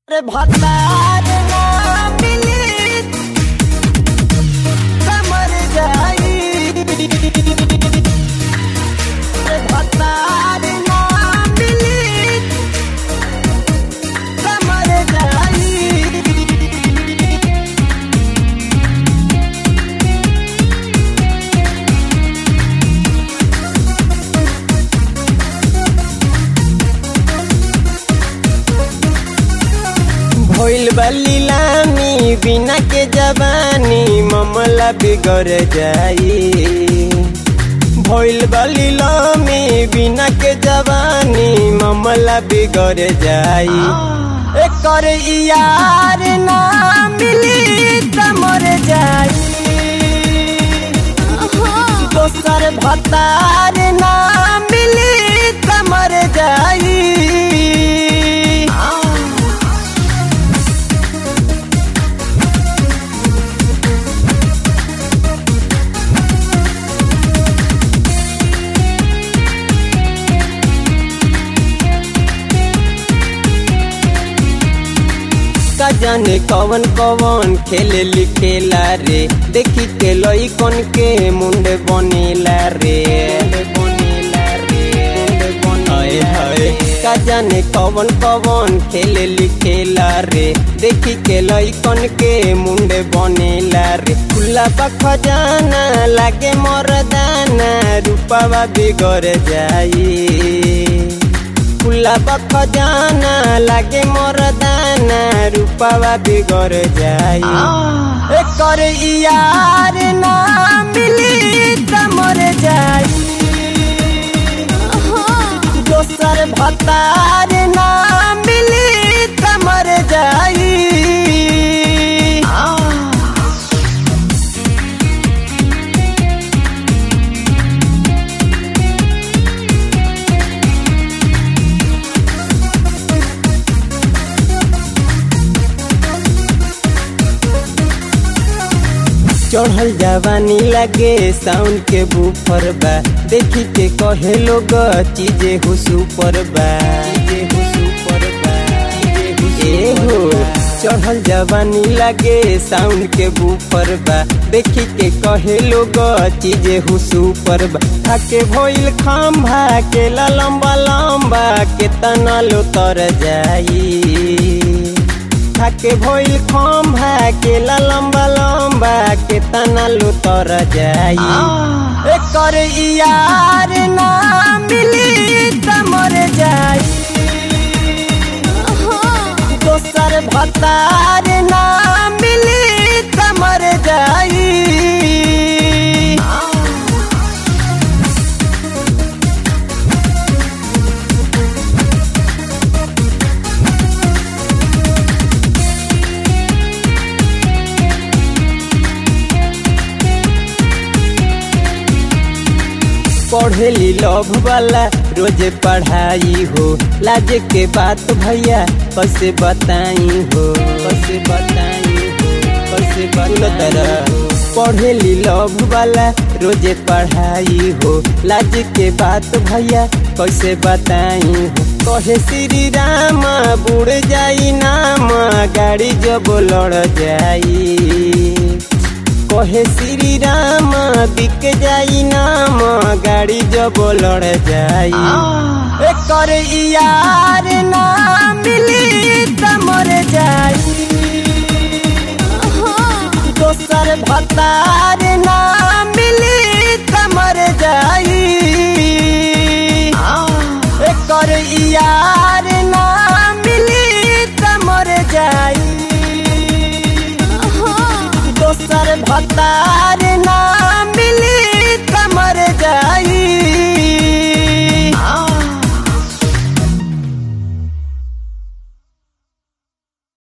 रे भतार ना मिली समर जाई रे भतार ना मिली समर जाई भइल बली लामी बिना के जवानी मामला बिगड़ जाई भइल बली लामी बिना के जवानी मामला बिगड़ जाई एकर यार ना मिली त मर जाई दोसर भतार ना मिली त मर जाई का जाने कवन कवन खेले लिखेला रे देखी के लई कन के मुंडे बनेला रे बनेला रे हाय हाय का जाने कवन कवन खेले लिखेला रे देखी के लई कन के मुंडे बनेला रे खुला खजाना लागे मरदाना रूपावा बिगड़ जाई खुला खजाना लागे मरदाना रूपावा बिगड़ जाई एकर यार ना मिली त मर जाई दोसर भतार ना मिली त मर जाई चढ़ल जवानी लगे साउंड के बुफर बा देखी के कहे लोग चीजे हो सुपर बा चीजे हो सुपर बा ए हो चढ़ल जवानी लगे साउंड के बुफर बा देखी के कहे लोग चीजे हो सुपर बा थाके भइल खंभा के लंबा लंबा के तना लो तर जाई थाके भइल खंभा के लंबा लंबा के तना लो तर जाई एकर यार ना मिली त मर जाई दोसर भतार ना मिली त मर जाई पढ़ेली लव वाला रोज पढ़ाई हो लाज के बात भैया कैसे बताई हो कैसे बताई हो कैसे बताई पढ़ेली लव वाला रोज पढ़ाई हो लाज के बात भैया कैसे बताई हो कहे श्री राम बुड़ जाई नाम गाड़ी जब लड़ जाई कहे श्री राम बिक जाई नाम गाड़ी जब लड़ जाई एकर यार ना मिली त मर जाई दोसर भतार ना मिली त मर जाई एकर